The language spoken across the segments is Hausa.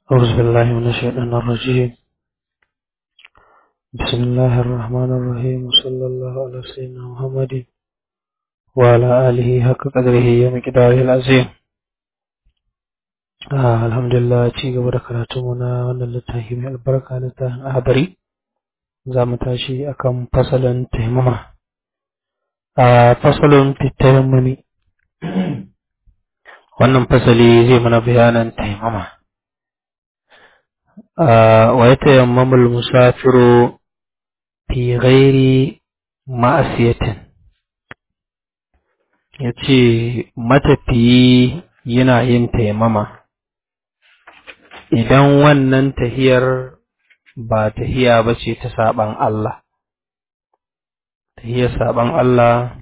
أعوذ بالله من الشيطان الرجيم بسم الله الرحمن الرحيم وصلى الله على سيدنا محمد وعلى آله حق قدره ومقداره العظيم آه الحمد لله ci gaba da karatu na wannan littafi mai albarka littafin ahadari za mu tashi akan fasalin taimama a fasalin fitayammami wannan fasali zai mana bayanan taimama ويتيمم المسافر في غير معصية yace matafiyi yana yin taimama idan wannan tahiyar ba tahiya ba ce ta saban Allah tahiyar saban Allah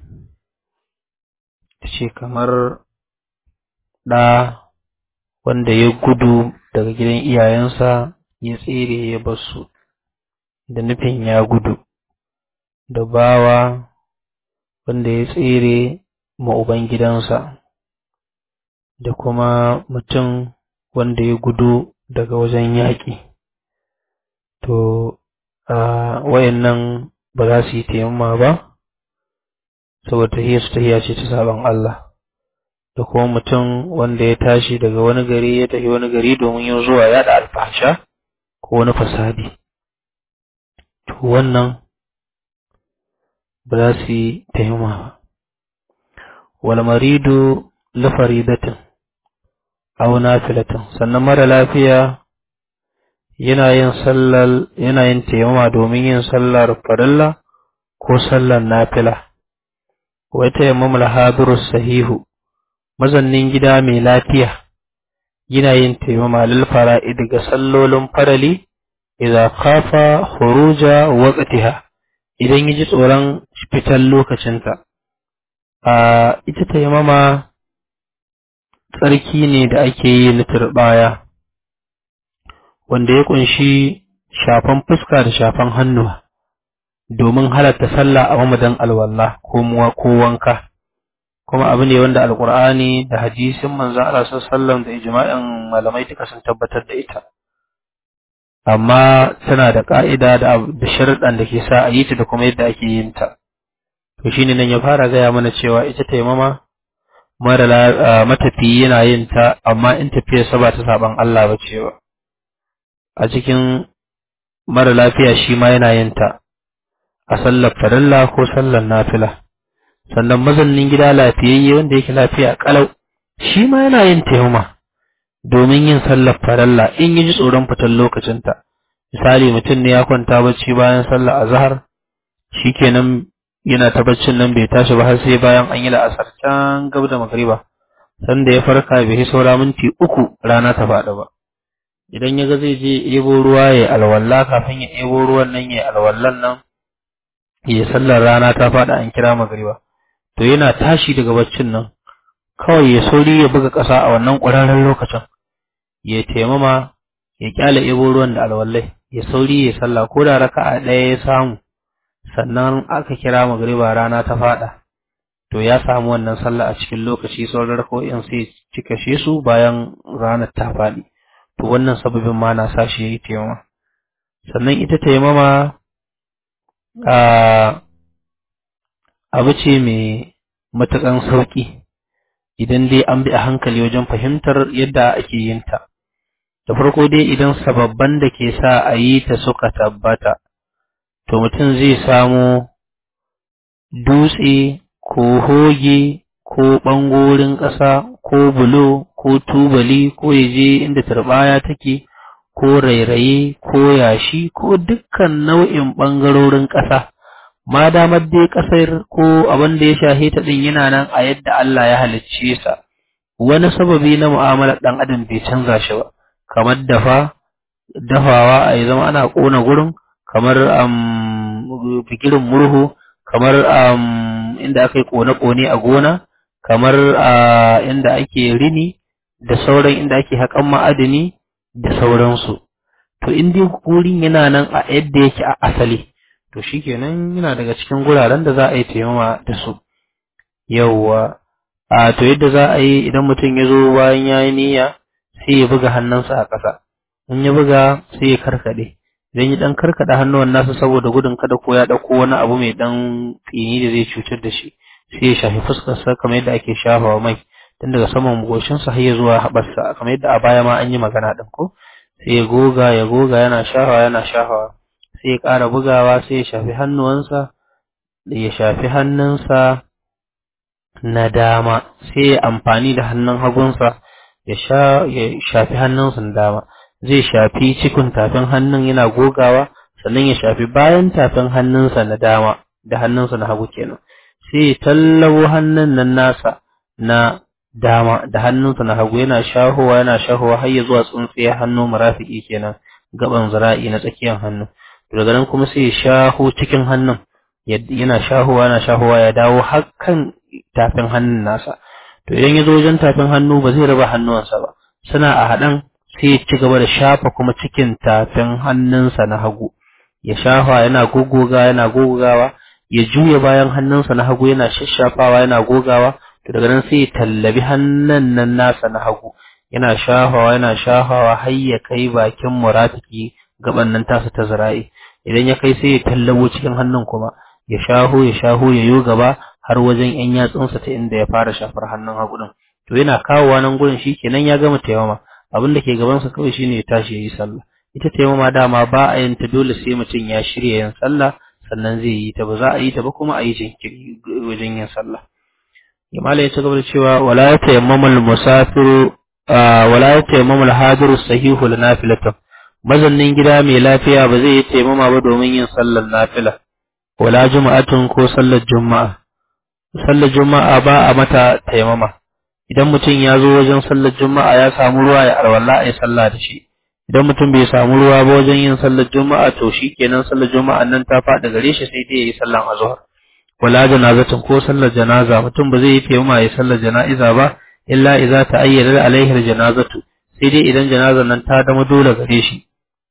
ce kamar ɗa wanda ya gudu daga gidan iyayensa ya tsere ya basu da nufin ya gudu da bawa wanda ya tsere ma ubangidansa da kuma mutum wanda ya gudu daga wajen yaƙi to a wayannan ba za su yi taimama ba saboda tahiyar su tahiya ce ta sabon Allah da kuma mutum wanda ya tashi daga wani gari ya tafi wani gari domin yin zuwa yaɗa alfasha ko wani fasadi to wannan ba za su yi taimama ba wal maridu la faridatin aw nafilatin sannan mara lafiya yana yin sallar yana yin taimama domin yin sallar farilla ko sallar nafila wa tayammamul hadiru sahihu mazannin gida mai lafiya yana yin taimama lil fara'id ga sallolin farali idza khafa khuruja waqtiha idan yaji tsoron fitar lokacinta a ita taimama tsarki ne da ake yi na turbaya wanda ya kunshi shafan fuska da shafan hannuwa domin halatta sallah a mamadan alwala ko ko wanka kuma abu ne wanda alkur'ani da hadisin manzon Allah sallallahu da ijma'in malamai duka sun tabbatar da ita amma tana da ka'ida da da sharuɗan da ke sa a yi ta da kuma yadda ake yin ta to shine nan ya fara gaya mana cewa ita taimama mara matafi yana yin ta amma in tafiyar sa ba ta saban Allah ba cewa a cikin mara lafiya shi ma yana yin ta a sallar farilla ko sallar nafila sannan mazannin gida lafiyayye wanda yake lafiya kalau shi ma yana yin taimama domin yin sallar faralla in yi ji tsoron fitar lokacinta misali mutum ne ya kwanta bacci bayan sallar azhar shikenan yana ta baccin nan bai tashi ba har sai bayan an yi la'asar can gab da magriba sanda ya farka bai yi saura minti uku rana ta faɗi ba idan ya ga zai je ebo ruwa ya alwala kafin ya ebo ruwan nan ya alwallan nan ya sallar rana ta faɗi an kira magriba to yana tashi daga baccin nan kawai ya sauri ya buga ƙasa a wannan ƙwararren lokacin ya taimama ya kyale ebo ruwan da alwallai ya sauri ya sallah ko da raka'a ɗaya ya samu sannan aka kira magriba rana ta faɗa to ya samu wannan sallah a cikin lokaci sauran rako'in sai cika shi su bayan ranar ta faɗi to wannan sababin ma na sa shi ya yi taimama sannan ita taimama a abu ce mai matuƙan sauƙi idan dai an bi a hankali wajen fahimtar yadda ake yin ta. Da farko dai idan sababban da ke sa a yi ta suka tabbata, to mutum zai samo dutse ko hoge ko ɓangorin ƙasa ko bulo ko tubali ko ya je inda turɓaya take ko rairaye ko yashi ko dukkan nau'in ɓangarorin ƙasa. ma damar dai ƙasar ko abin da ya shahe ta ɗin yana nan a yadda Allah ya halicce sa wani sababi na mu'amalar ɗan adam bai canza shi ba kamar dafa dafawa a yi zama ana ƙona gurin kamar um, fikirin murhu kamar um, inda aka yi ƙone-ƙone a gona kamar uh, inda ake rini da sauran inda ake haƙan ma'adini da sauransu to in dai gurin yana nan a yadda yake a asali to shikenan yana daga cikin guraren da za a yi taimama da su yawwa a to yadda za a yi idan mutum ya zo bayan ya yi niyya sai ya buga hannunsa a ƙasa in ya buga sai ya karkade idan ya dan karkada hannuwan nasa saboda gudun kada ko ya dauko wani abu mai dan tsini da zai cutar da shi sai ya shafi fuskar sa kamar yadda ake shafawa mai tun daga saman goshin sa har ya zuwa haɓarsa kamar yadda a baya ma an yi magana din ko sai ya goga ya goga yana shafawa yana shafawa sai ya ƙara bugawa sai ya shafi hannuwansa ya shafi hannunsa na dama sai ya amfani da hannun hagunsa ya sha ya shafi hannunsa na dama zai shafi cikin tafin hannun yana gogawa sannan ya shafi bayan tafin hannunsa na dama da hannunsa na hagu kenan sai ya tallabo hannun nan nasa na dama da hannunsa na hagu yana shahowa yana shahowa har ya zuwa tsuntsiyar hannu marafiki kenan gaban zira'i na tsakiyar hannu daga nan kuma sai ya shaho cikin hannun yana shahowa yana shahowa ya dawo har kan tafin hannun nasa to idan ya zo wajen tafin hannu ba zai raba hannuwansa ba suna a haɗan sai ya ci gaba da shafa kuma cikin tafin hannunsa na hagu ya shafa yana gogoga yana gogawa ya juya bayan hannunsa na hagu yana shashafawa yana gogawa to daga nan sai ya tallabi hannun nan nasa na hagu yana shafawa yana shafawa har ya kai bakin murafiki gaban nan tasa ta zira'i idan ya kai sai ya tallabo cikin hannun kuma ya shaho ya shaho ya yo gaba har wajen yan yatsunsa ta inda ya fara shafar hannun hagu din to yana kawowa nan gurin shikenan ya gama taimama abin da ke gaban sa kawai shine ya tashi yayi sallah ita taimama dama ba a yin ta dole sai mutum ya shirya yin sallah sannan zai yi ta ba za a yi ta ba kuma a yi jinkiri wajen yin sallah Imala ya ci gaba da cewa wala tayammamul musafiru wala tayammamul hadiru sahihu linafilatan mazannin gida mai lafiya ba zai yi taimama ba domin yin sallar nafila wala juma'atun ko sallar juma'a sallar juma'a ba a mata taimama idan mutum ya zo wajen sallar juma'a ya samu ruwa ya alwala a yi sallah da shi idan mutum bai samu ruwa ba wajen yin sallar juma'a to shi kenan sallar juma'a nan ta faɗi gare shi sai dai ya yi sallar azhar wala janazatin ko sallar janaza mutum ba zai yi taimama ya sallar jana'iza ba illa idza ta'ayyada alaihi janazatu sai dai idan janazar nan ta zama dole gare shi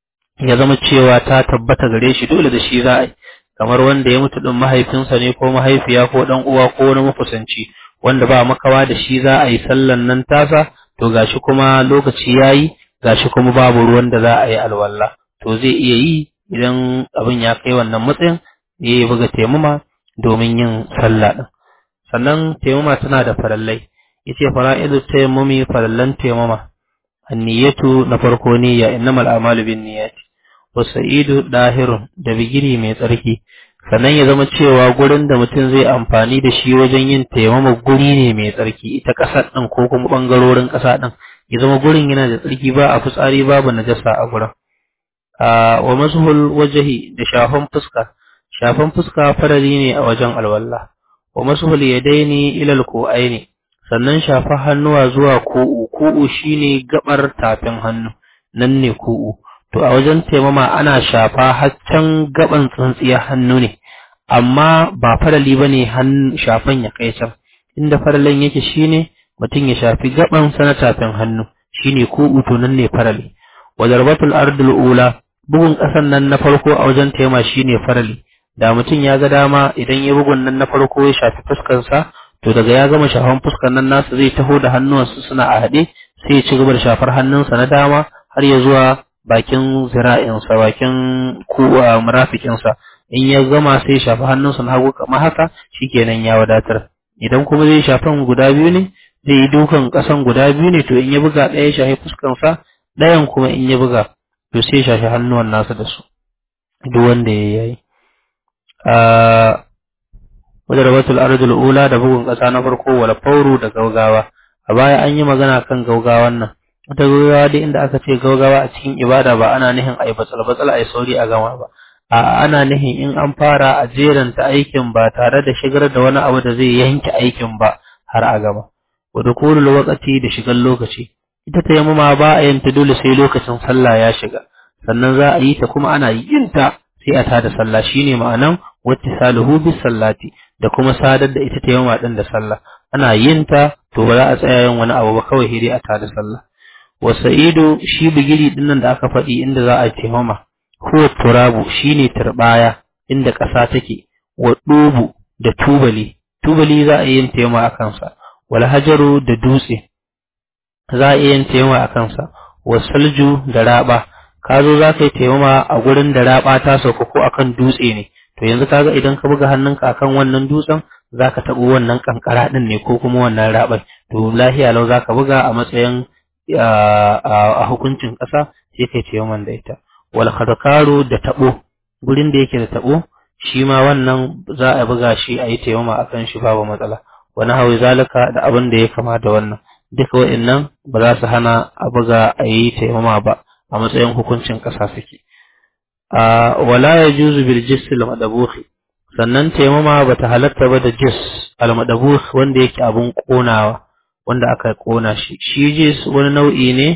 ya zama cewa ta tabbata gare shi dole da shi za a yi kamar wanda ya mutu din mahaifinsa ne ko mahaifiya ko dan uwa ko wani makusanci wanda ba makawa da shi za a yi sallan nan tasa to gashi kuma lokaci yayi gashi kuma babu ruwan da za a yi alwala to zai iya yi idan abin ya kai wannan matsayin ya yi buga taimama domin yin sallah din sannan taimama tana da farallai yace fara'idu tayammumi farallan taimama anniyatu na farko niyya innamal a'malu binniyati wasa'idu dahirun da bigiri mai tsarki sannan ya zama cewa gurin da mutum zai amfani da shi wajen yin taimama guri ne mai tsarki ita ƙasar ɗin ko kuma ɓangarorin ƙasa ɗin ya zama gurin yana da tsarki ba a fitsari babu najasa a gurin wa masuhul wajahi da shafan fuska shafan fuska farari ne a wajen alwala wa masuhul yadaini ilal ku'aini sannan shafa hannuwa zuwa ku'u ku'u shine gabar tafin hannu nan ne ku'u to a wajen taimama ana shafa haccan gaban tsintsiyar hannu ne amma ba farali bane shafan ya kai can inda faralin yake shine mutum ya shafi gaban sa na tafin hannu shine ko uto nan ne farali wa darbatul ardul ula bugun kasan nan na farko a wajen taimama shine farali da mutum ya ga dama idan ya bugun nan na farko ya shafi fuskar sa to daga ya gama shafan fuskar nan nasa zai taho da hannuwansa suna a haɗe sai ya ci gaba da shafar hannunsa na dama har ya zuwa bakin zira'insa bakin kuwa murafikinsa in ya gama sai shafi hannunsa na hagu kamar haka shikenan ya wadatar idan kuma zai shafan guda biyu ne zai yi dukan kasan guda biyu ne to in ya buga ɗaya ya shafi fuskansa ɗayan kuma in ya buga to sai ya shafi hannuwan nasa da su duk wanda ya yi wajen ardul ula da bugun ƙasa na farko wala fauru da gaugawa a baya an yi magana kan gaugawan nan wata gaugawa dai inda aka ce gaugawa a cikin ibada ba ana nihin a yi batsal-batsal a yi sauri a gama ba a ana nihin in an fara a jeranta aikin ba tare da shigar da wani abu da zai yanke aikin ba har a gama wa dukulul waqti da shigar lokaci ita ta yamma ba a yin ta dole sai lokacin sallah ya shiga sannan za a yi ta kuma ana yin ta sai a tada sallah shine ma'anan wattisaluhu bis sallati da kuma sadar da ita ta yamma din da sallah ana yin ta to ba za a tsaya yin wani abu ba kawai sai dai a tada sallah wasa'idu shi bigiri dinnan da aka faɗi inda za a taimama huwa turabu shine turbaya inda ƙasa take wa dubu da tubali tubali za a yin taimama a kansa wal hajaru da dutse za a yin taimama a kansa wa salju da raba ka zo za ka yi taimama a gurin da raba ta sauka ko akan dutse ne to yanzu kaga idan ka buga hannunka akan wannan dutsen za ka taɓo wannan kankara ɗin ne ko kuma wannan raɓar to lahiya lau za ka buga a matsayin a hukuncin ƙasa sai kai taimaman da ita wal khadkaru da taɓo gurin da yake da taɓo shi ma wannan za a buga shi a yi taimama akan shi babu matsala wani hawi zalika da abin da ya kama da wannan duka wa'annan ba za su hana a buga a yi taimama ba a matsayin hukuncin ƙasa suke wala ya juzu bil jisil madabuhi sannan taimama ba ta halatta ba da jis al madabuh wanda yake abun konawa wanda aka kona shi shi jis wani nau'i ne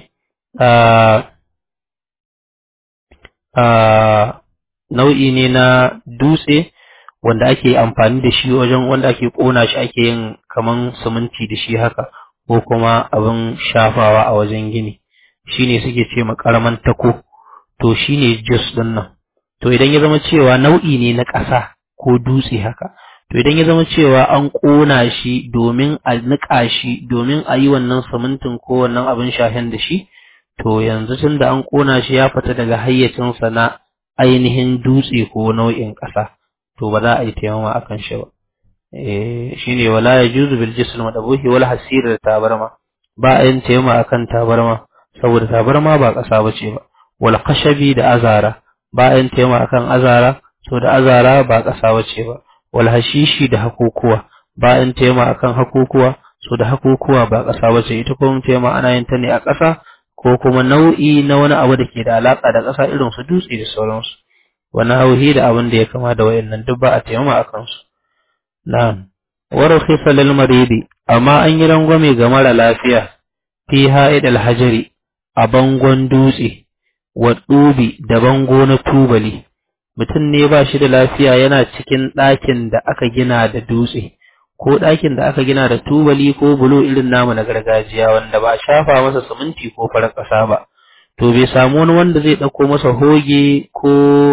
nau'i ne na dutse wanda ake amfani da shi wajen wanda ake kona shi ake yin kaman siminti da shi haka ko kuma abin shafawa a wajen gini shine suke ce makaraman tako to shine jus din nan to idan ya zama cewa nau'i ne na ƙasa ko dutse haka to idan ya zama cewa an ƙona shi domin a niƙa shi domin a yi wannan simintin ko wannan abin shafen da shi to yanzu tun da an ƙona shi ya fita daga hayyacinsa na ainihin dutse ko nau'in ƙasa to ba za a yi taimama akan shi ba shine wala yajuzu bil jism madabuhi wal hasir da tabarma ba a yin taimama akan tabarma saboda tabarma ba ƙasa bace ba wal khashabi da azara ba a yin taimama akan azara so da azara ba ƙasa bace ba wal hashishi da hakukuwa ba a yin taimama akan hakukuwa so da hakukuwa ba ƙasa bace ita kuma taimama ana yin ta ne a ƙasa ko kuma nau'i na wani abu da ke da alaka da ƙasa irin su dutse da sauransu wani hauhi da abin da ya kama da wayannan duk ba a taimama akan su Na'am, warkhisa lil maridi amma an yi rangwame ga mara lafiya fi ha'id al-hajari a bangon dutse wa dubi da bango na tubali mutum ne ba shi da lafiya yana cikin ɗakin da aka gina da dutse ko ɗakin da aka gina da tubali ko bulo irin namu na gargajiya wanda ba a shafa masa siminti ko farar ƙasa ba to bai samu wani wanda zai ɗauko masa hoge ko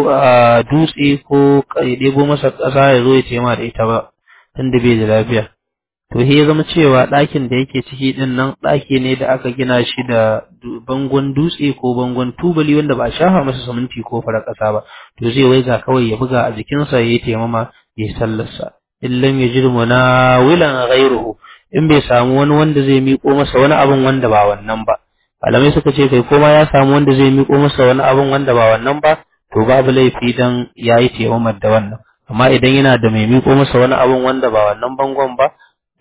dutse ko ya ɗebo masa ƙasa ya zo ya tema da ita ba tunda bai da lafiya to he ya zama cewa ɗakin da yake ciki ɗin nan ɗaki ne da aka gina shi da bangon dutse ko bangon tubali wanda ba a shafa masa siminti ko farar ƙasa ba to zai waiga kawai ya buga a jikinsa ya yi taimama ya yi sallarsa in lam yajid munawilan ghayruhu in bai samu wani wanda zai miƙo masa wani abin wanda ba wannan ba malamai suka ce kai koma ya samu wanda zai miƙo masa wani abin wanda ba wannan ba to babu laifi dan yayi taimamar da wannan amma idan yana da mai miƙo masa wani abun wanda ba wannan bangon ba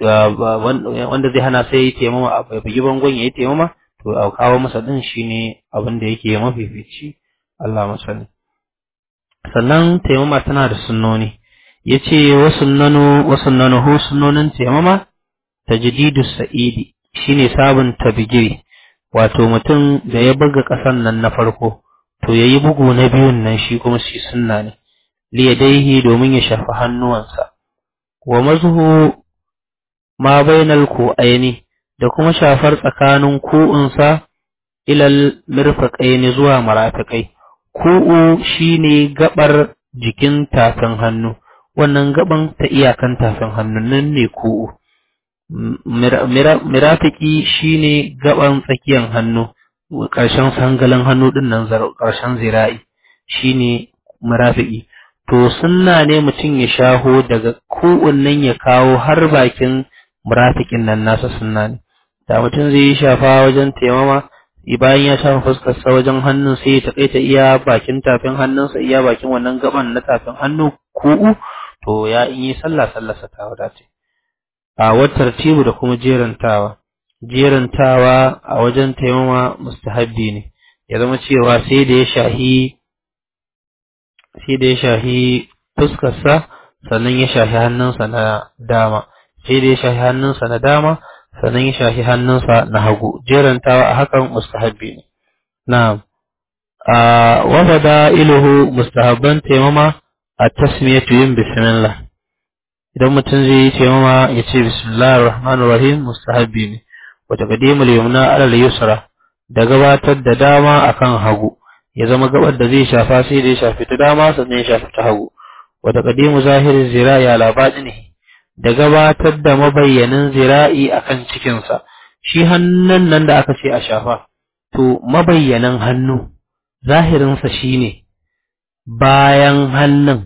wanda zai hana sai ya taimama a bugi bangon ya yi taimama to a kawo masa din shine abin da yake mafifici Allah masani sannan taimama tana da sunnoni yace wa sunnanu wa sunnanuhu sunnonin taimama tajdidu sa'idi shine sabon tabigiri wato mutum da ya buga ƙasan nan na farko to yayi bugu na biyun nan shi kuma shi sunna ne liyadaihi domin ya shafi hannuwansa wa mazhu ma bainal ku'aini da kuma shafar tsakanin ku'unsa ilal mirfaqaini zuwa marafiqai ku'u shine gabar jikin tafin hannu wannan gaban ta iyakan tafin hannu nan ne ku'u mirafiki shine gaban tsakiyan hannu ƙarshen sangalin hannu din nan ƙarshen zira'i shine mirafiki to sunna ne mutum ya shaho daga kowannan ya kawo har bakin murafikin nan nasa sunna ne da mutum zai yi shafa wajen taimama bayan ya shafa fuskarsa wajen hannun sai ya taƙaita iya bakin tafin hannunsa iya bakin wannan gaban na tafin hannu ku'u to ya in yi sallah sallarsa ta wadace a watar tibu da kuma jerantawa jerantawa a wajen taimama mustahabbi ne ya zama cewa sai da ya shahi sai da ya shahi fuskarsa sannan ya shahi hannunsa na dama sai da ya shahi hannunsa na dama sannan ya shahi hannunsa na hagu jerantawa a hakan mustahabbi ne na'am a wafada iluhu mustahabban taimama a tasmiyatu yin bismillah idan mutum zai yi taimama ya ce bismillahir rahmanir rahim mustahabbi ne wa taqdimul yumna ala al-yusra da gabatar da dama akan hagu ya zama gabar da zai shafa sai da ya shafi ta dama sannan ya shafi ta hagu wa taqdimu zahirin zira'i ala batinihi da gabatar da mabayyanin zira'i akan cikin sa shi hannun nan da aka ce a shafa to mabayyanin hannu zahirinsa shine bayan hannun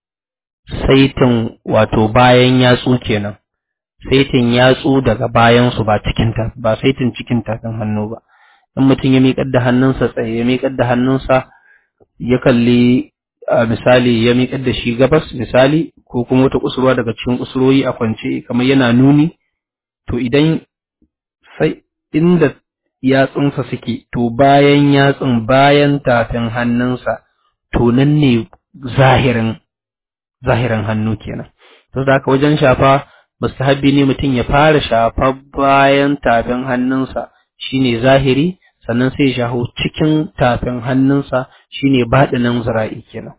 saitin wato bayan yatsu kenan saitin yatsu daga bayansu ba cikinta ba saitin cikin tafin hannu ba in mutum ya miƙar da hannunsa tsaye ya miƙar da hannunsa ya kalli a misali ya miƙar da shi gabas misali ko kuma wata kusurwa daga cikin kusurwoyi a kwance kamar yana nuni to idan sai inda yatsunsa suke to bayan yatsun bayan tafin hannunsa to nan ne zahirin zahirin hannu kenan to da haka wajen shafa mustahabbi ne mutum ya fara shafa bayan tafin hannunsa shine zahiri sannan sai ya shaho cikin tafin hannunsa shine baɗinin zira'i kenan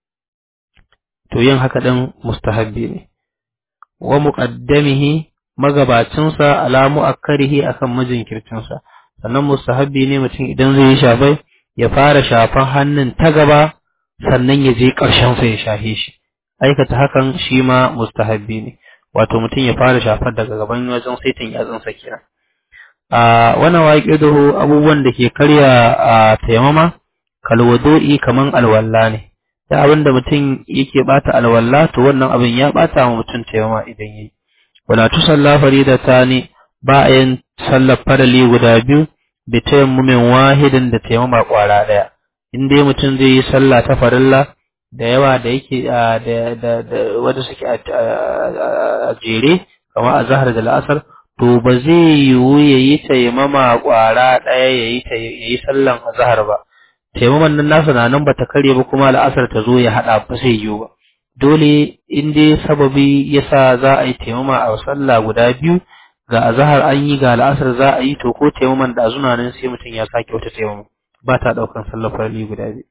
to yin haka ɗin mustahabbi ne wa muqaddamihi magabacinsa ala mu'akkarihi akan majinkircinsa sannan mustahabbi ne mutum idan zai yi shafai ya fara shafan hannun ta gaba sannan ya je ƙarshen sa ya shahe shi aikata hakan shi ma mustahabbi ne wato mutum ya fara shafar daga gaban wajen saitin yatsunsa kenan a wannan waqiduhu abubuwan da ke karya a taimama kalwadu'i kaman alwalla ne da abin da mutum yake bata alwalla to wannan abin ya bata wa mutum taimama idan yayi wala tusalla faridatani ba a yin sallar farali guda biyu bi tayammumin wahidin da taimama kwara daya in dai mutum zai yi sallah ta farilla da yawa da yake da da da wanda suke a jere kamar azhar da la'asar to ba zai yiwu yayi taimama kwara daya yayi yayi sallan azhar ba taimaman nan nasa na nan bata kare ba kuma la'asar ta zo ya hada ba zai yiwu ba dole in dai sababi yasa za a yi taimama a sallah guda biyu ga azhar an yi ga la'asar za a yi to ko taimaman da azuna nan sai mutum ya sake wata taimama ba ta daukan sallar farali guda biyu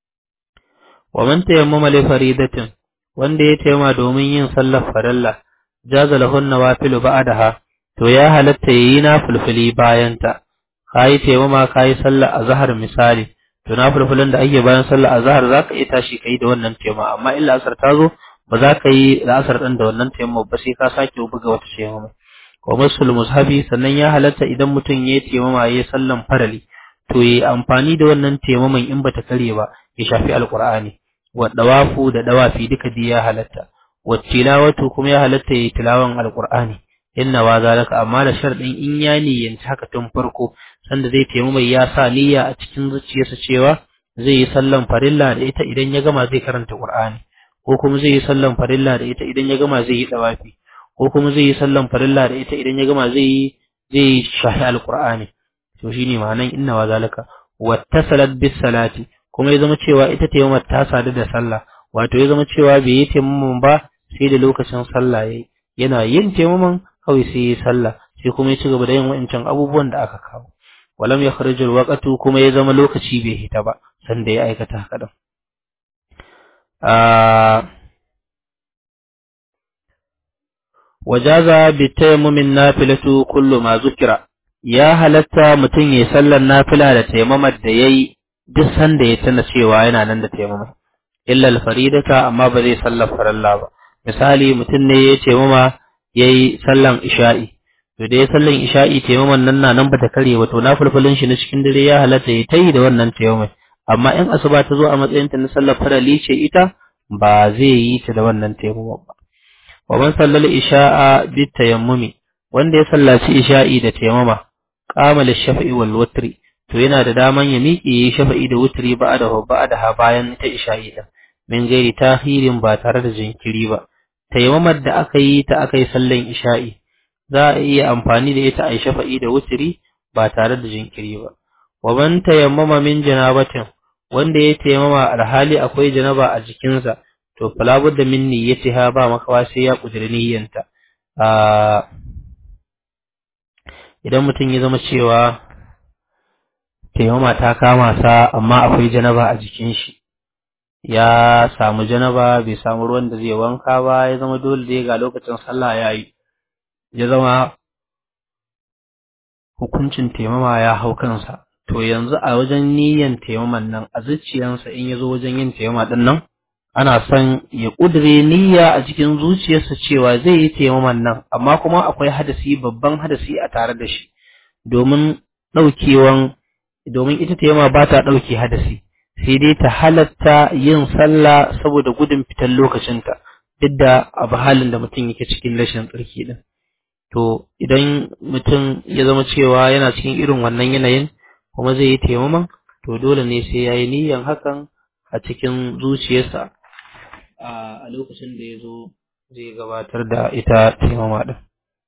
wa man tayammama li faridatin wanda ya taimama domin yin sallar farilla jaza lahun nawafilu ba'daha to ya halatta yayi na fulfuli bayan ta kai taimama kai sallar azhar misali to na fulfulin da ake bayan sallar azhar zaka iya tashi kai da wannan taimama amma illa asar ta zo ba za ka yi la'asar ɗin da wannan taimama ba sai ka sake buga wata taimama wa masul mushabi sannan ya halatta idan mutum ya taimama ya sallan farali to yi amfani da wannan taimaman in bata kare ba ya shafi alqur'ani wa dawafu da dawafi duka dai ya halatta wa tilawatu kuma ya halatta yi tilawan alqur'ani inna wa zalika amma da sharadin in ya niyyanci haka tun farko sanda zai taimama ya sa niyya a cikin zuciyarsa cewa zai yi sallan farilla da ita idan ya gama zai karanta qur'ani ko kuma zai yi sallan farilla da ita idan ya gama zai yi dawafi ko kuma zai yi sallan farilla da ita idan ya gama zai yi zai shahi alqur'ani to shine ma'anan inna wa zalika wattasalat bis salati kuma ya zama cewa ita tayammum ta sadu da sallah wato ya zama cewa bai yi tayammum ba sai da lokacin sallah yayi yana yin tayammum kawai sai yi sallah sai kuma ya ci gaba da yin wa'ancan abubuwan da aka kawo walam yakhruju alwaqtu kuma ya zama lokaci bai hita ba sanda ya aikata haka din wajaza bi tayammumin nafilatu kullu ma zukira ya halatta mutum ya sallar nafila da taimamar da yayi duk sanda ya tana cewa yana nan da taimama illa al-faridata amma ba zai sallar faralla ba misali mutum ne ya taimama yayi sallan isha'i to da ya sallan isha'i taimaman nan na nan bata kare ba to nafilfilin shi na cikin dare ya halatta ya tayi da wannan taimamai amma in asuba ta zo a matsayin ta na sallar farali ce ita ba zai yi ta da wannan taimama ba wa man sallal isha'a bi tayammumi wanda ya sallaci isha'i da taimama qama lish-shafa'i wal witri to yana da daman ya miƙe yi shafa'i da witri ba'da ba'da bayan ta isha'i da min gairi tahirin ba tare da jinkiri ba taimamar da aka yi ta aka yi sallan isha'i za a iya amfani da ita a yi shafa'i da witri ba tare da jinkiri ba wa man tayammama min janabatin wanda ya taimama alhali akwai janaba a jikinsa to fala budda min niyyatiha ba makawa sai ya kudiri niyyanta idan mutum ya zama cewa taimama ta kama sa amma akwai janaba a jikin shi ya samu janaba bai samu ruwan da zai wanka ba ya zama dole dai ga lokacin sallah yayi ya zama hukuncin taimama ya hau kansa to yanzu a wajen niyyan taimaman nan a zuciyansa in ya zo wajen yin taimama din nan ana son ya ƙudire niyya a cikin zuciyarsa cewa zai yi taimaman nan amma kuma akwai hadasi babban hadasi a tare da shi domin ɗaukewan domin ita taimama ba ta ɗauke hadasi sai dai ta halatta yin sallah saboda gudun fitar lokacinta duk da abu halin da mutum yake cikin rashin tsarki din to idan mutum ya zama cewa yana cikin irin wannan yanayin kuma zai yi taimama to dole ne sai ya yi niyyan hakan a cikin zuciyarsa a lokacin da ya zo zai gabatar da ita taimama din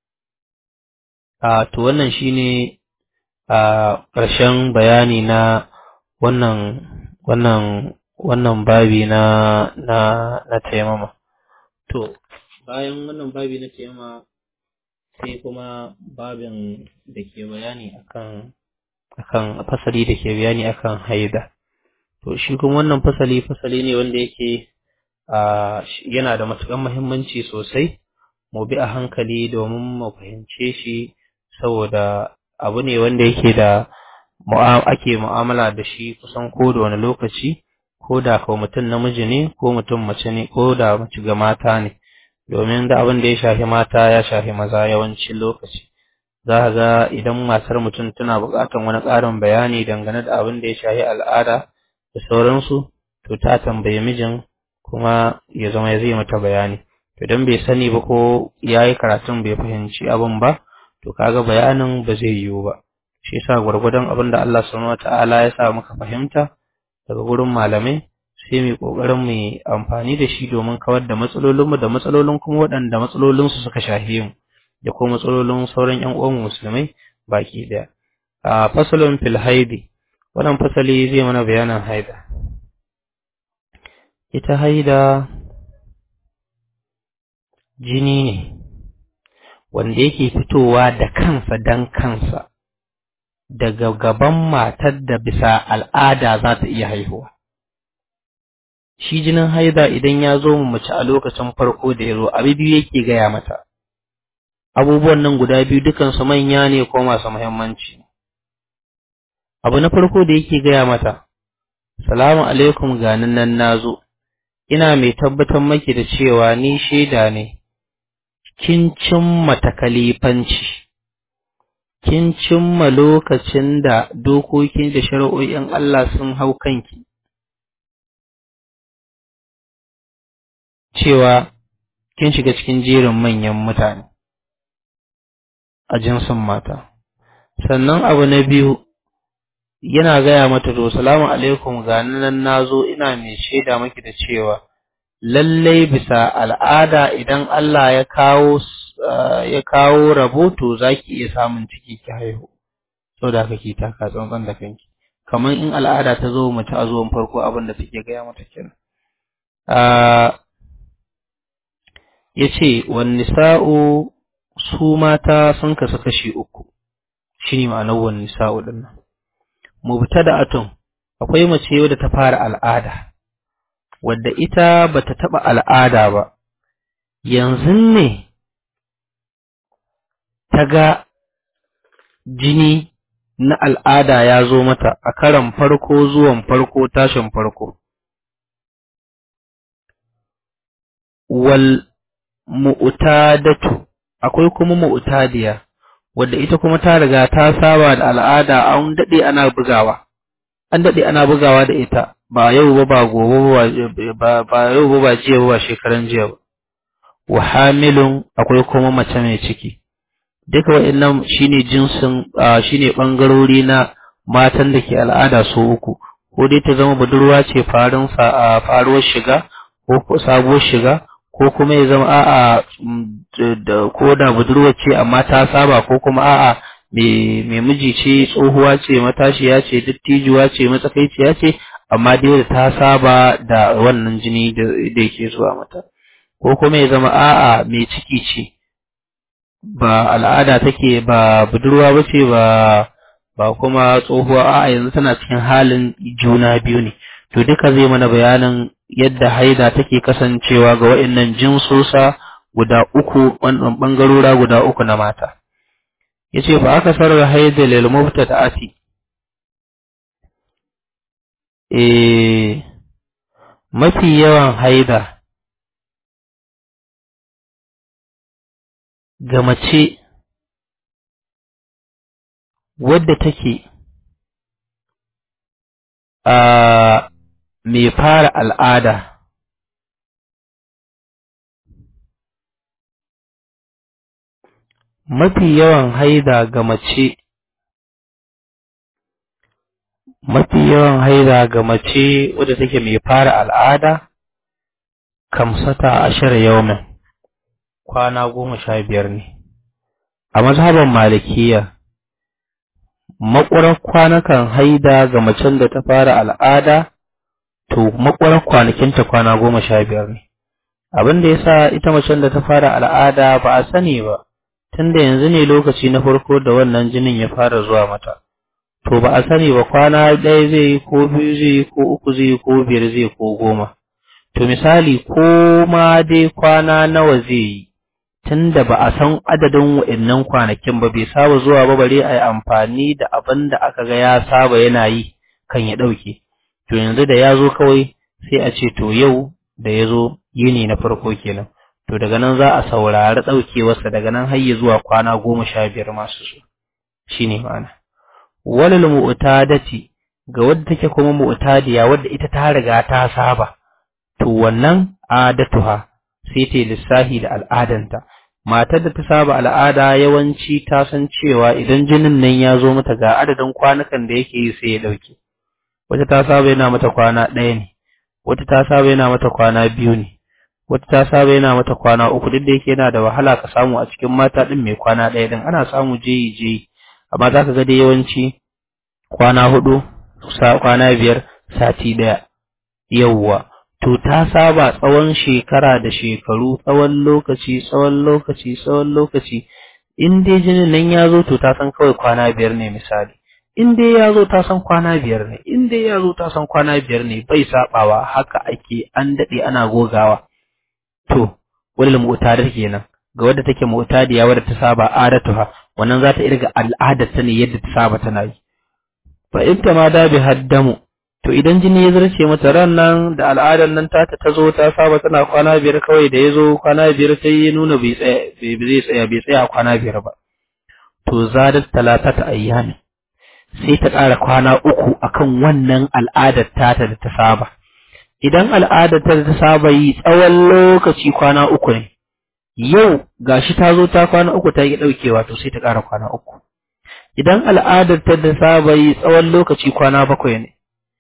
a to wannan shine a ƙarshen bayani na wannan wannan wannan babi na na na taimama to bayan wannan babi na taimama sai kuma babin da ke bayani akan akan fasali da ke bayani akan haida to shi kuma wannan fasali fasali ne wanda yake a yana da matuƙar muhimmanci sosai mu bi a hankali domin mu fahimce shi saboda abu ne wanda yake da ake mu'amala da shi kusan ko da wani lokaci ko da ko mutum namiji ne ko mutum mace ne ko da mace ga mata ne domin da abin da ya shafi mata ya shafi maza yawancin lokaci za ka ga idan matar mutum tana buƙatar wani ƙarin bayani dangane da abin da ya shafi al'ada da sauransu to ta tambayi mijin kuma ya zama ya zai mata bayani to dan bai sani ba ko yayi karatun bai fahimci abin ba to kaga bayanin ba zai yiwu ba shi yasa gwargwadon abin da Allah subhanahu wataala ya sa muka fahimta daga gurin malamai sai mu kokarin mu amfani da shi domin kawar da matsalolin mu da matsalolin kuma waɗanda matsalolin su suka shafe mu da kuma matsalolin sauran ƴan uwan musulmai baki daya a fasalun fil haidi wannan fasali zai mana bayanin haida ita haida jini ne wanda yake fitowa da kansa dan kansa daga gaban matar da bisa al'ada za ta iya haihuwa. Shi jinin haida idan ya zo mu mace a lokacin farko da ya zo, abu biyu yake gaya mata. Abubuwan nan guda biyu dukansu manya ne ko masu muhimmanci. Abu na farko da yake gaya mata, Salamu alaikum ganin nan na zo, ina mai tabbatar maki da cewa ni shaida ne, kin cimma takalifanci. kin cimma lokacin da dokokin da shari'o'in Allah sun hau kanki, cewa kin shiga cikin jerin manyan mutane a jinsin mata. Sannan abu na biyu, yana gaya mata to, salamu alaikum ga nan na zo ina mai shaida maki da cewa, lallai bisa al'ada idan Allah ya kawo ya kawo rahoto za ki iya samun ciki ki haihu so da haka ki taka tsantsan da kanki kamar in al'ada ta zo mace a zuwan farko abin da take gaya mata kenan ya ce wan nisa'u su mata sun kasu kashi uku shi ne ma'anar wan nisa'u din nan mubtada'atun akwai mace wadda ta fara al'ada wadda ita bata taba al'ada ba yanzu ne ta ga jini na al'ada ya zo mata a karan farko zuwan farko tashin farko. Wal mu'tadatu akwai kuma mu'tadiya wadda ita kuma ta riga ta saba da al'ada an daɗe ana bugawa. An daɗe ana bugawa da ita ba yau ba ba gobe ba ba yau ba ba jiya ba ba shekaran jiya ba. Wa hamilun akwai kuma mace mai ciki. duka waɗannan shine jinsin shine bangarori na matan da ke al'ada su uku ko dai ta zama budurwa ce farin faruwar shiga ko sabuwar shiga ko kuma ya zama a'a ko da budurwa ce amma ta saba ko kuma a'a mai miji ce tsohuwa ce matashiya ce dattijuwa ce matsakaiciya ce amma dai da ta saba da wannan jini da yake zuwa mata ko kuma ya zama a'a mai ciki ce ba al'ada take ba budurwa ba ce ba ba kuma tsohuwa a yanzu tana cikin halin juna biyu ne to duka zai mana bayanin yadda haida take kasancewa ga waɗannan jinsosa guda uku wannan bangarora guda uku na mata yace fa aka sarar haida lil mubtada'ati eh mafi yawan haida ga mace wadda take a mai fara al'ada mafi yawan haida ga mace mafi yawan haida ga mace wadda take mai fara al'ada kamsata ashar yawmin kwana goma sha biyar ne a mazhaban malikiya makwarar kwanakan haida ga macen da ta fara al'ada to makwarar kwanakinta kwana goma sha biyar ne abin da yasa ita macen da ta fara al'ada ba a sani ba tunda yanzu ne lokaci na farko da wannan jinin ya fara zuwa mata to ba a sani ba kwana ɗaya zai yi ko biyu zai yi ko uku zai yi ko biyar zai yi ko goma to misali ko ma dai kwana nawa zai yi tunda ba a san adadin wa'annan kwanakin ba bai saba zuwa ba bare a yi amfani da abin da aka ga ya saba yana yi kan ya ɗauke to yanzu da ya zo kawai sai a ce to yau da ya zo yini na farko kenan to daga nan za a saurari ɗaukewarsa daga nan har ya zuwa kwana goma sha biyar masu su shi ne ma'ana walil mu'tadati ga wadda take kuma mu'tadiya wadda ita ta riga ta saba to wannan adatuha sai ta lissahi da al'adanta matar da ta saba al'ada yawanci ta san cewa idan jinin nan ya zo mata ga adadin kwanukan da yake yi sai ya ɗauke wata ta saba yana mata kwana ɗaya ne wata ta saba yana mata kwana biyu ne wata ta saba yana mata kwana uku duk da yake yana da wahala ka samu a cikin mata ɗin mai kwana ɗaya ɗin ana samu jeyi jeyi amma za ka ga dai yawanci kwana hudu kwana biyar sati ɗaya yawwa to ta saba tsawon shekara da shekaru tsawon lokaci tsawon lokaci tsawon lokaci in dai jinin nan ya zo to ta san kawai kwana biyar ne misali in dai ya zo ta san kwana biyar ne in dai ya zo ta san kwana biyar ne bai sabawa haka ake an daɗe ana gogawa to wani mu'tadar kenan ga wadda take mu'tadiya wadda ta saba adatuha wannan za ta irga al'adar ta ne yadda ta saba tana yi fa in ta ma da bi haddamu to idan jini ya zarce mata ran nan da al'adar nan ta ta zo ta saba tana kwana biyar kawai da ya zo kwana biyar sai ya nuna bai tsaya bai zai tsaya bai tsaya kwana biyar ba to zadat talatata ayyami sai ta ƙara kwana uku akan wannan al'adar tata da ta saba idan al'adar ta ta saba yi tsawon lokaci kwana uku ne yau gashi ta zo ta kwana uku ta yi ɗaukewa to sai ta ƙara kwana uku idan al'adar ta ta saba yi tsawon lokaci kwana bakwai ne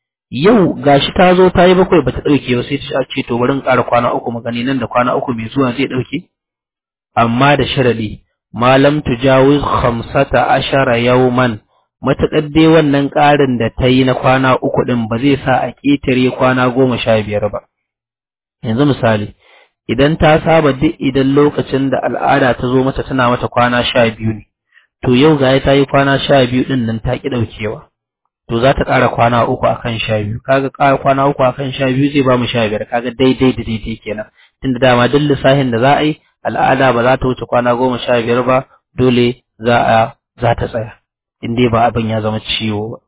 yau gashi ta zo ta yi bakwai bata ɗauke ba sai ta ce to bari in ƙara kwana uku magani nan da kwana uku mai zuwa zai ɗauke amma da sharadi malam tujawiz khamsata ashara yawman mataƙar dai wannan ƙarin da ta yi na kwana uku ɗin ba zai sa a ƙetare kwana goma sha biyar ba. Yanzu misali, idan ta saba duk idan lokacin da al'ada ta zo mata tana mata kwana sha biyu ne, to yau ga ta yi kwana sha biyu ɗin nan ta ƙi ɗaukewa. To za ta ƙara kwana uku a kan sha biyu, kaga ƙara kwana uku a kan sha biyu zai ba mu sha biyar, kaga daidai da daidai kenan. Tunda dama duk lissafin da za a yi, al'ada ba za ta wuce kwana goma sha biyar ba, dole za a za ta tsaya. in dai ba abin ya zama ciwo ba.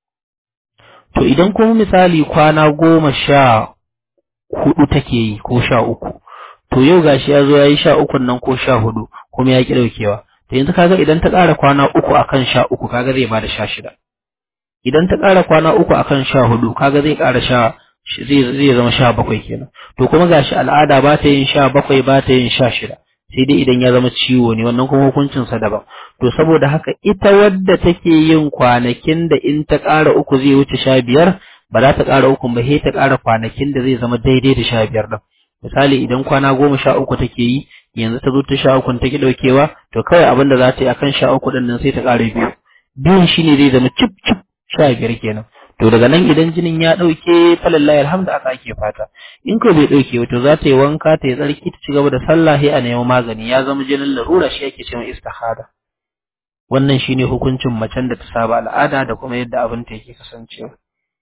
To idan kuma misali kwana goma sha hudu take yi ko sha uku, to yau gashi ya zo ya yi sha ukun nan ko sha hudu kuma ya ki ɗaukewa. To yanzu kaga idan ta ƙara kwana uku akan sha uku kaga zai bada sha shida. Idan ta ƙara kwana uku akan sha hudu kaga zai ƙara sha zai zai zama sha bakwai kenan. To kuma gashi al'ada ba ta yin sha bakwai ba ta yin sha shida. sai dai idan ya zama ciwo ne wannan kuma hukuncinsa daban to saboda haka ita wadda take yin kwanakin da in ta ƙara uku zai wuce sha biyar ba za ta ƙara uku ba sai ta ƙara kwanakin da zai zama daidai da sha biyar ɗin misali idan kwana goma sha uku take yi yanzu ta zo ta sha uku take ɗaukewa to kawai abin da za ta yi akan sha uku ɗin nan sai ta ƙara biyu biyun shine zai zama cip cip sha biyar kenan to daga nan idan jinin ya ɗauke falallahi alhamdu aka ake fata in ko bai ɗauke to za ta yi wanka ta yi tsarki ta ci gaba da sallah sai a nemi magani ya zama jinin larura shi yake cewa istihada wannan shine hukuncin macen da ta saba al'ada da kuma yadda abin ta yake kasancewa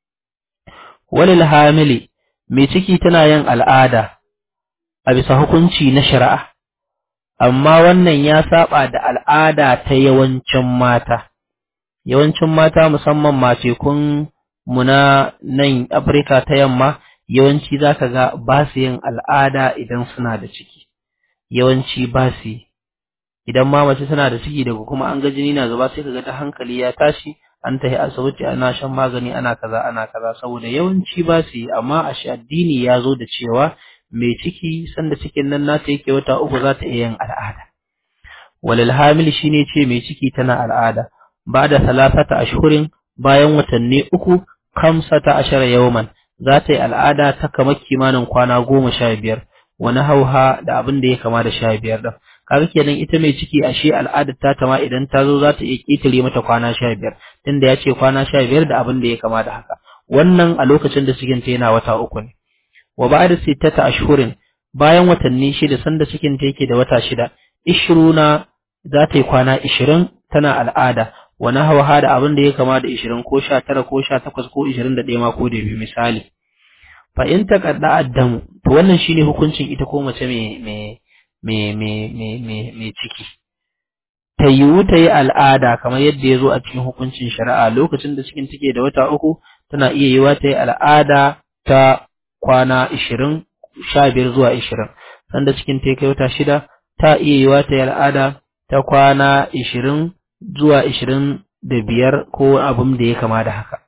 walil hamili mai ciki tana yin al'ada a bisa hukunci na shari'a amma wannan ya saba da al'ada ta yawancin mata yawancin mata musamman mace kun mu na nan Afirka ta yamma yawanci za ka ga ba su yin al'ada idan suna da ciki yawanci ba su idan ma mace tana da ciki daga kuma an ga jini na zuba sai ka ga ta hankali ya tashi an tafi asibiti ana shan magani ana kaza ana kaza saboda yawanci ba su yi amma a shi addini ya zo da cewa mai ciki sanda cikin nan nata yake wata uku za ta iya yin al'ada walil hamil shine ce mai ciki tana al'ada ba da salasata ashhurin bayan watanni uku kamsata ashara yawman za ta yi al'ada ta kama kimanin kwana goma sha biyar wani hauha da abin da ya kama da sha biyar ɗin kaga kenan ita mai ciki ashe al'adar ta tama idan ta zo za ta iya ƙetare mata kwana sha biyar tunda ya ce kwana sha biyar da abin da ya kama da haka wannan a lokacin da cikin ta yana wata uku ne wa ba'da sittata ashhurin bayan watanni shida sanda cikin ta yake da wata shida ishruna za ta yi kwana ishirin tana al'ada wani hawa da abin da ya kama da ishirin ko sha tara ko sha takwas ko ishirin da ɗaya ma ko da biyu misali fa in taqadda addamu to wannan shine hukuncin ita ko mace mai mai mai mai mai mai mai ciki ta yiwu ta yi al'ada kamar yadda ya zo a cikin hukuncin shari'a lokacin da cikin take da wata uku tana iya yiwa ta yi al'ada ta kwana ishirin sha biyar zuwa ishirin sanda cikin ta kai wata shida ta iya yiwa ta yi al'ada ta kwana ishirin zuwa ishirin da biyar ko abin da ya kama da haka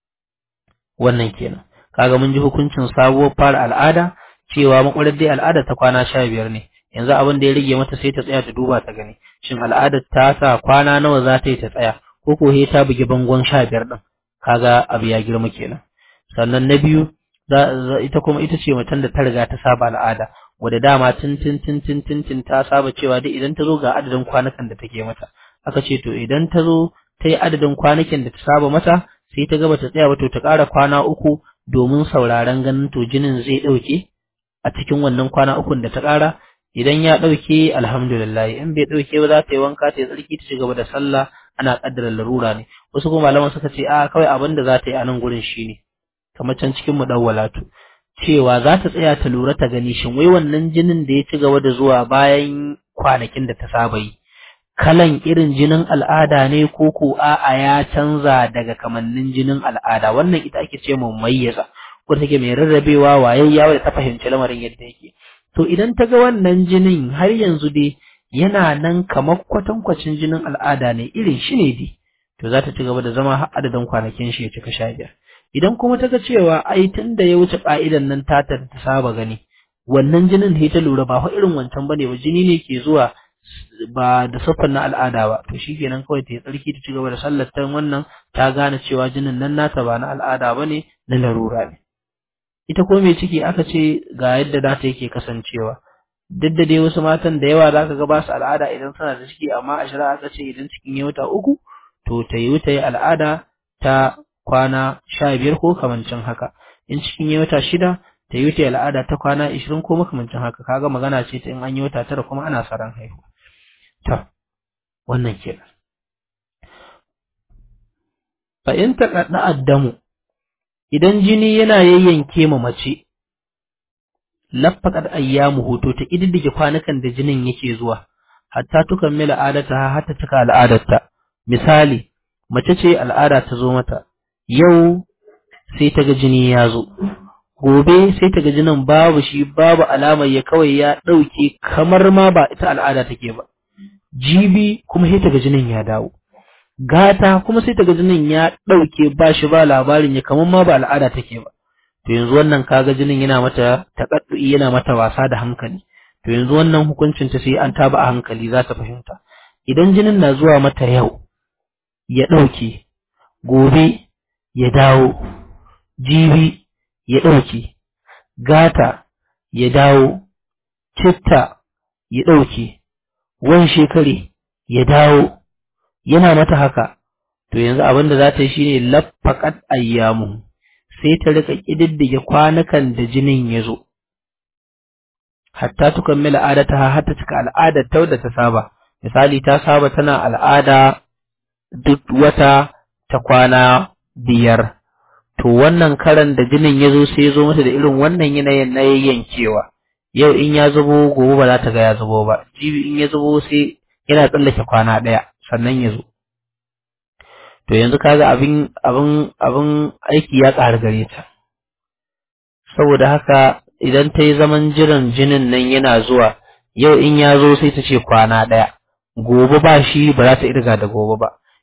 wannan kenan kaga mun ji hukuncin sabuwar fara al'ada cewa makwarar dai al'ada ta kwana sha biyar ne yanzu abin da ya rage mata sai ta tsaya ta duba ta gani shin al'adar ta sa kwana nawa za ta yi ta tsaya ko ko ta bugi bangon sha biyar din kaga abu ya girma kenan sannan na biyu ita kuma ita ce mutum da ta riga ta saba al'ada wadda dama tun tun tun tun tun tun ta saba cewa dai idan ta zo ga adadin kwanakan da take mata aka ce to idan ta zo ta yi adadin kwanakin da ta saba mata sai ta gaba ta tsaya ba to ta ƙara kwana uku domin sauraron ganin to jinin zai ɗauke a cikin wannan kwana ukun da ta ƙara idan ya ɗauke alhamdulillah in bai ɗauke ba za ta yi wanka ta yi tsarki ta ci gaba da sallah ana ƙaddara larura ne wasu kuma malaman suka ce a kawai abin da za ta yi a nan gurin shine kamar can cikin mudawwalatu cewa za ta tsaya ta lura ta gani shin wai wannan jinin da ya ci gaba da zuwa bayan kwanakin da ta saba yi kalan irin jinin al'ada ne ko ko a'a ya canza daga kamannin jinin al'ada wannan ita ake ce mu mayyaza ko take mai rarrabewa wayayya wadda ta fahimci lamarin yadda yake to idan ta ga wannan jinin har yanzu dai yana nan kamar kwatankwacin jinin al'ada ne irin shi ne dai to za ta ci gaba da zama har adadin kwanakin shi ya cika sha biyar idan kuma ta ga cewa ai tun da ya wuce ka'idan nan ta ta saba gani wannan jinin da ta lura ba fa irin wancan bane ba jini ne ke zuwa ba da siffar na al'ada ba to shikenan kawai ta yi tsarki ta ci gaba da sallar ta wannan ta gane cewa jinin nan nata ba na al'ada bane na larura ne ita ko mai ciki aka ce ga yadda za ta yake kasancewa duk da dai wasu matan da yawa za ka ga ba su al'ada idan suna da ciki amma a shari'a aka ce idan cikin ya wata uku to ta yi ta yi al'ada ta kwana sha biyar ko kamancin haka in cikin ya wata shida ta yi ta al'ada ta kwana ishirin ko makamancin haka kaga magana ce ta in an yi wata tara kuma ana saran haihuwa ta wannan kenan fa in taqadda addamu idan jini yana yayyanke ma mace laffaqat ayyamuhu to ta kididdige kwanukan da jinin yake zuwa hatta tukammila adata hatta cika al'adarta misali mace ce al'ada ta zo mata yau sai ta ga jini ya zo gobe sai ta ga jinin babu shi babu alamar ya kawai ya ɗauke kamar ma ba ita al'ada take ba jibi kuma sai ta ga jinin ya dawo gata kuma sai ta ga jinin ya ɗauke ba shi ba labarin ya kamar ma ba al'ada take ba to yanzu wannan kaga jinin yana mata taƙaddu'i yana mata wasa da hankali to yanzu wannan hukuncin ta sai an taba a hankali za ta fahimta idan jinin na zuwa mata yau ya ɗauke gobe ya dawo jibi ya ɗauke gata ya dawo citta ya ɗauke wan shekare ya dawo yana mata haka to yanzu abin da za ta yi shine laffaqat ayyamu sai ta rika kididdige kwanukan da jinin ya zo hatta tukammila adataha hatta cika al'adar ta da ta saba misali ta saba tana al'ada duk wata ta kwana biyar to wannan karan da jinin ya zo sai ya zo mata da irin wannan yanayin na yayyankewa yau in ya zubo gobe ba za ta ga ya zubo ba jibi in ya zubo sai yana tsallake kwana ɗaya sannan ya zo to yanzu kaga abin abin abin aiki ya ƙara gare ta saboda haka idan ta yi zaman jiran jinin nan yana zuwa yau in ya zo sai ta ce kwana ɗaya gobe ba shi ba za ta irga da gobe ba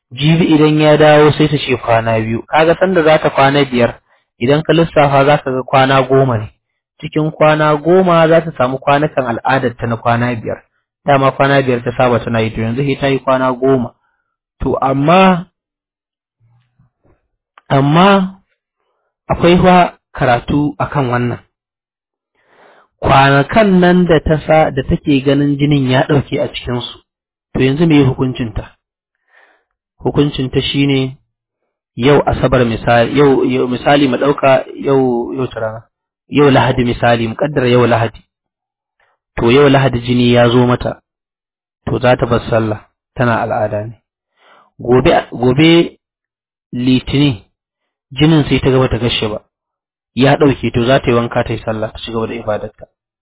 jibi idan ya dawo sai ta ce kwana biyu kaga sanda za ta kwana biyar idan ka lissafa za ka ga kwana goma ne cikin kwana goma za ta samu kwanakan al'adar ta na kwana biyar dama kwana biyar ta saba tana yi to yanzu sai ta yi kwana goma to amma amma akwai fa karatu akan wannan kwanakan nan da ta sa da take ganin jinin ya ɗauke a cikinsu to yanzu me hukuncinta hukuncinta shine yau asabar misali yau, yau misali mu ɗauka yau yau rana yau lahadi misali mu kaddara yau lahadi to yau lahadi jini ya zo mata to za ta bar sallah tana al'ada ne gobe gobe litini jinin sai ta gaba ta gashe ba ya ɗauke to za ta yi wanka ta yi sallah ta ci gaba da ibadarta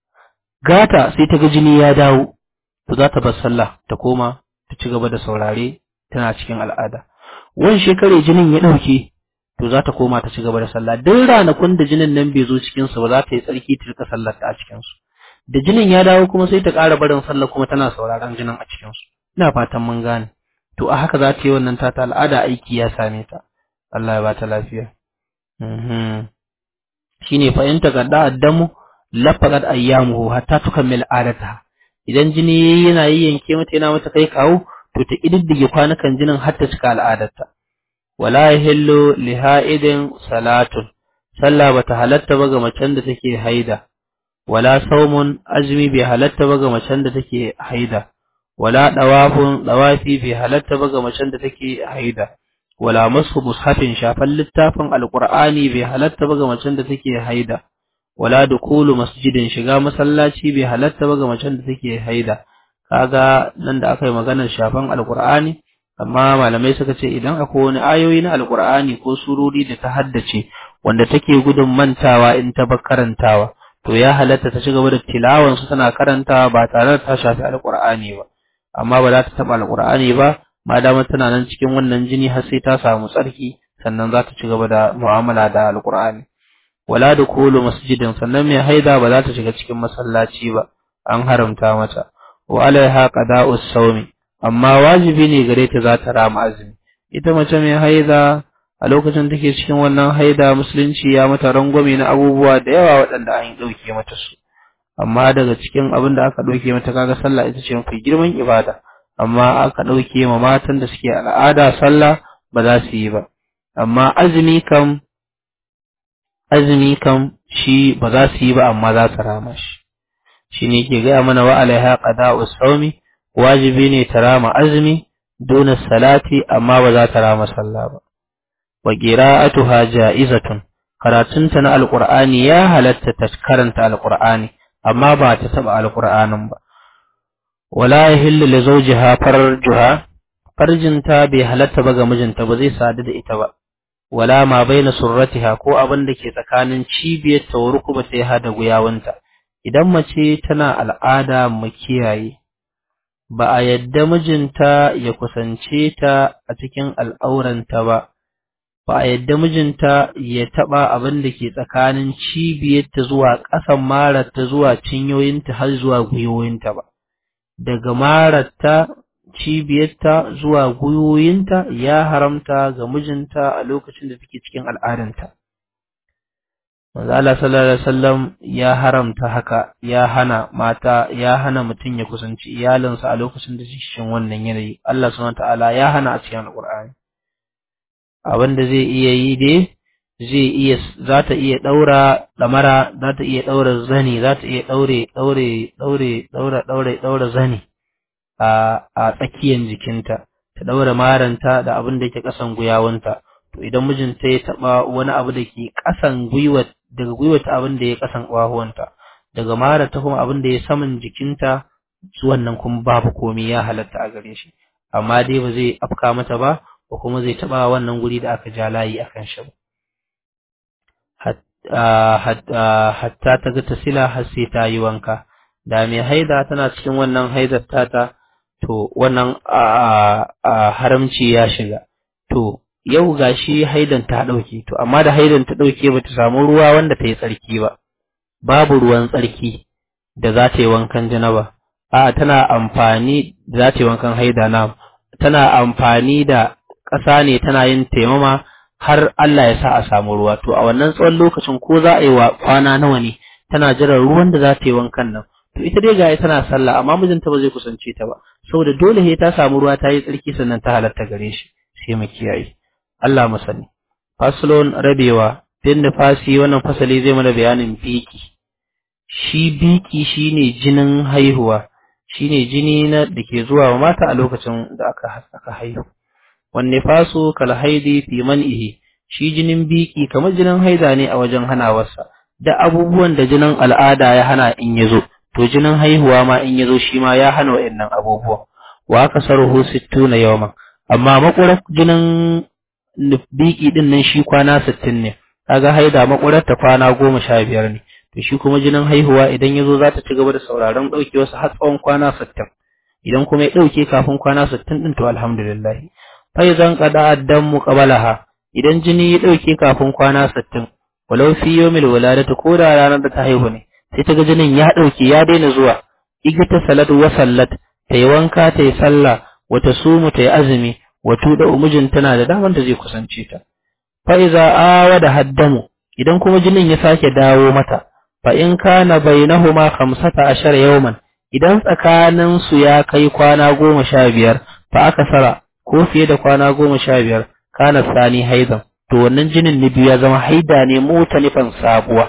gata sai ta ga jini ya dawo to za ta bar sallah ta koma ta ci gaba da saurare tana cikin al'ada wani shekare jinin ya ɗauke to za ta koma ta ci gaba da sallah duk ranakun da jinin nan bai zo cikin su ba za ta yi tsarki ta rika sallar ta a cikin su da jinin ya dawo kuma sai ta ƙara barin sallah kuma tana sauraron jinin a cikin su ina fatan mun gane to a haka za ta yi wannan ta al'ada aiki ya same ta Allah ya ba ta lafiya mhm shine fa in tagadda addamu lafaqat ayyamuhu hatta tukammil adataha idan jini yana yanke mata yana mata kai kawo to ta kididdige kwanukan jinin har ta cika al'adarta wala yahillu li ha'idin salatun sallah bata halatta ba ga macen da take haida wala saumun azmi bai halatta ba ga macen da take haida wala dawafun dawafi bai halatta ba ga macen da take haida wala masu mushafin shafan littafin alqur'ani bai halatta ba ga macen da take haida wala dukulu masjidin shiga masallaci bai halatta ba ga macen da take haida kaga nan da aka yi maganar shafan alqur'ani amma malamai suka ce idan akwai wani ayoyi na alqur'ani ko surori da ta haddace wanda take gudun mantawa in ta bar karantawa to ya halatta ta ci gaba da tilawan su tana karantawa ba tare da ta shafi alqur'ani ba amma ba za ta taba alqur'ani ba madama tana nan cikin wannan jini har sai ta samu tsarki sannan za ta ci gaba da mu'amala da alqur'ani wala dukulu masjidin sannan mai haida ba za ta shiga cikin masallaci ba an haramta mata wa alaiha qada'us sawmi amma wajibi ne gare ta za ta rama azumi ita mace mai haida a lokacin take cikin wannan haida musulunci ya mata rangwame na abubuwa da yawa waɗanda an ɗauke mata su amma daga cikin abin da aka ɗauke mata kaga sallah ita ce mafi girman ibada amma aka ɗauke ma matan da suke al'ada sallah ba za su yi ba amma azumi kam azumi kam shi ba za su yi ba amma za su rama shi shi ne ke gaya mana wa alaiha qada'u sawmi wajibi ne ta rama azumi duna salati amma ba za ta rama sallah ba wa qira'atuha ja'izatun karatunta na alqur'ani ya halatta ta karanta alqur'ani amma ba ta taba alqur'anin ba wala yahillu li zawjiha farjuha farjinta bai halatta ba ga mijinta ba zai sadu da ita ba wala ma baina surratiha ko abin da ke tsakanin cibiyar ta wa rukubata ya hada guyawanta idan mace tana al'ada mu kiyaye ba a yadda mijinta ya kusance ta a cikin al'auranta ba ba a yadda mijinta ya taba abin da ke tsakanin cibiyarta zuwa ƙasan mararta zuwa cinyoyinta har zuwa gwiwoyinta ba daga mararta cibiyarta zuwa gwiwoyinta ya haramta ga mijinta a lokacin da take cikin al'adanta manzo Allah sallallahu alaihi wasallam ya haramta haka ya hana mata ya hana mutum ya kusanci iyalinsa a lokacin da suke cikin wannan yanayi Allah subhanahu wataala ya hana a cikin alqur'ani abin da zai iya yi dai zai iya za ta iya daura damara za ta iya daura zani za ta iya daure daure daure daura daure daura zani a a tsakiyar jikinta ta daura maranta da abin da yake kasan guyawanta to idan mijinta ya taba wani abu da ke kasan gwiwar daga gwiwata abin da ya kasan ƙwahuwanta daga mara ta kuma abin da ya saman jikinta wannan kuma babu komai ya halatta a gare shi amma dai ba zai afka mata ba ko kuma zai taba wannan guri da aka ja layi akan shi ba hatta ta ga tasila har sai ta yi wanka da mai haida tana cikin wannan haidar tata to wannan haramci ya shiga to yau gashi haidan ta ɗauke to amma da haidan ta ɗauke ba ta samu ruwa wanda ta yi tsarki ba babu ruwan tsarki da za ta yi wankan janaba a tana amfani da za ta yi wankan haida na tana amfani da ƙasa ne tana yin taimama har Allah ya sa a samu ruwa to a wannan tsawon lokacin ko za a yi wa kwana nawa ne tana jiran ruwan da za ta yi wankan nan to ita dai gaya tana sallah amma mijinta ba zai kusance ta ba saboda dole he ta samu ruwa ta yi tsarki sannan ta halatta gare shi sai mu kiyaye Allah mu sani faslon rabewa bin nifasi wannan fasali zai mana bayanin biki shi biki shine jinin haihuwa shine jini na da ke zuwa wa mata a lokacin da aka aka haihu wan nifasu kal haidi fi man'ihi shi jinin biki kamar jinin haida ne a wajen hanawarsa da abubuwan da jinin al'ada ya hana in yazo to jinin haihuwa ma in yazo shi ma ya hana wa'annan abubuwan wa aka sarhu 60 yawman amma makurar jinin biki din nan shi kwana 60 ne kaga haida makurar ta kwana 15 ne to shi kuma jinin haihuwa idan yazo za ta ci gaba da sauraron daukewarsa har tsawon kwana 60 idan kuma ya dauke kafin kwana 60 din to alhamdulillah faizan qada addamu qabalaha idan jini ya dauke kafin kwana 60 walau fi yawmil waladati ko da ranar da ta haihu ne sai ta ga jinin ya dauke ya daina zuwa igata salat wa sallat ta yi wanka ta yi sallah wata sumu ta yi azumi wato da umujin tana da daman da zai kusance ta fa iza awada haddamu idan kuma jinin ya sake dawo mata fa in kana bainahuma 15 yawman idan tsakanin su ya kai kwana goma sha biyar fa aka sara ko fiye da kwana goma sha biyar kana sani haidan to wannan jinin na biyu ya zama haida ne mutanifan sabuwa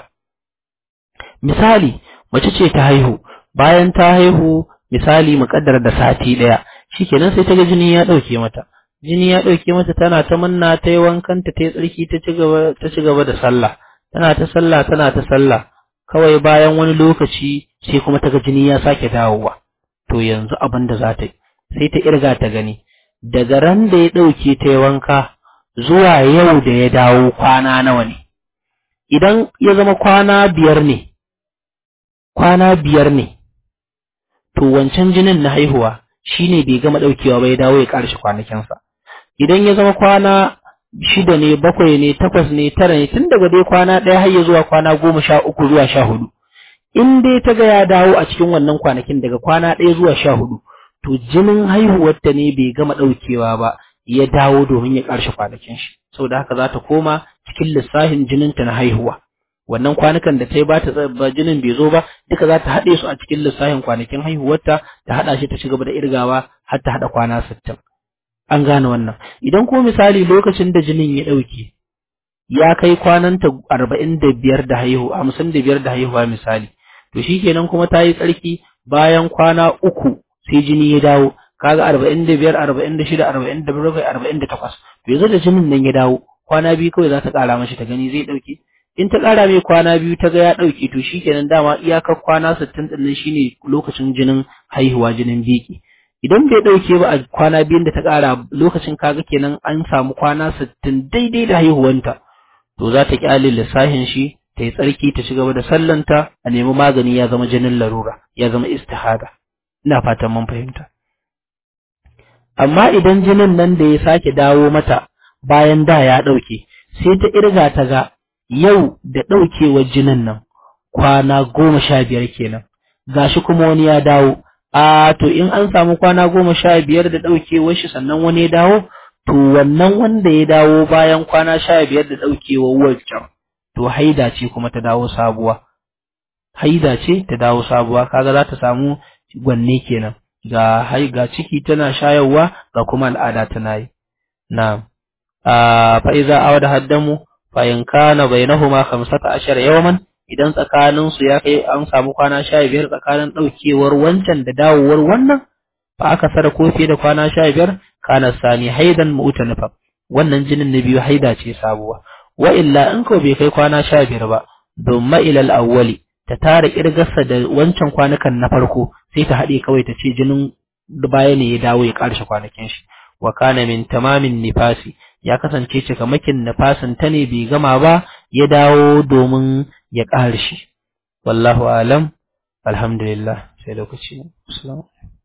misali mace ce ta haihu bayan ta haihu misali muƙaddar da sati ɗaya shikenan sai ta ga jini ya ɗauke mata jini ya ɗauke mata tana ta manna ta yi wankanta ta yi tsarki ta ci gaba ta ci gaba da sallah tana ta sallah tana ta sallah kawai bayan wani lokaci sai kuma ta ga jini ya sake dawowa to yanzu abin da za ta yi sai ta irga ta gani daga ran da ya ɗauke ta yi wanka zuwa yau da ya dawo kwana nawa ne idan ya zama kwana biyar ne kwana biyar ne to wancan jinin na haihuwa shine bai gama ɗaukewa ba ya dawo ya ƙarshe kwanakinsa idan ya zama kwana shida ne bakwai ne takwas ne tara ne tun daga dai kwana ɗaya har ya zuwa kwana goma sha uku zuwa sha hudu in dai ta ga ya dawo a cikin wannan kwanakin daga kwana ɗaya zuwa sha hudu to jinin haihuwarta ne bai gama ɗaukewa ba ya dawo domin ya ƙarshe kwanakin shi saboda haka za ta koma cikin lissafin jininta na haihuwa wannan kwanukan da ta yi ba ta ba jinin bai zo ba duka za ta haɗe su a cikin lissafin kwanakin haihuwarta ta haɗa shi ta ci gaba da irgawa har ta haɗa kwana sittin an gane wannan idan ko misali lokacin da jinin ya ɗauke ya kai kwananta arba'in da biyar da haihu hamsin da biyar da haihuwa misali to shikenan kuma ta yi tsarki bayan kwana uku sai jini ya dawo kaga arba'in da biyar arba'in da shida arba'in da bakwai arba'in da takwas to yanzu da jinin nan ya dawo kwana biyu kawai za ta ƙara mashi ta gani zai ɗauke in ta ƙara mai kwana biyu ta ga ya ɗauke to shikenan dama iyakar kwana sittin ɗin nan shine lokacin jinin haihuwa jinin biki idan bai ɗauke ba a kwana biyun da ta ƙara lokacin kaga kenan an samu kwana sittin daidai da haihuwanta to za ta ƙyale lissafin shi ta yi tsarki ta ci gaba da sallanta a nemi magani ya zama jinin larura ya zama istihada ina fatan mun fahimta amma idan jinin nan da ya sake dawo mata bayan da ya ɗauke sai ta irga ta ga yau da ɗaukewar jinin nan kwana goma sha biyar kenan gashi kuma wani ya dawo a to in an samu kwana goma sha biyar da ɗaukewar shi sannan wani ya dawo to wannan wanda ya dawo bayan kwana sha biyar da ɗaukewar wancan to haida ce kuma ta dawo sabuwa haida ce ta dawo sabuwa kaga za ta samu gwanne kenan ga hai ga ciki tana shayarwa ga kuma al'ada tana yi na'am a fa iza awada haddamu fa in kana bainahuma 15 yawman idan tsakanin su ya kai an samu kwana 15 tsakanin daukewar wancan da dawowar wannan fa aka sara ko fiye da kwana 15 kana sani haidan mu'tanifa wannan jinin na biyu haida ce sabuwa wa illa in ko bai kai kwana 15 ba dumma ila al-awwali ta tara kirgarsa da wancan kwanukan na farko sai ta haɗe kawai ta ce jinin baya ne ya dawo ya ƙarshe kwanakin shi wa kana min tamamin nifasi ya kasance cikamakin nifasin ta ne bai gama ba ya dawo domin ya ƙarshe wallahu alam alhamdulillah sai lokaci assalamu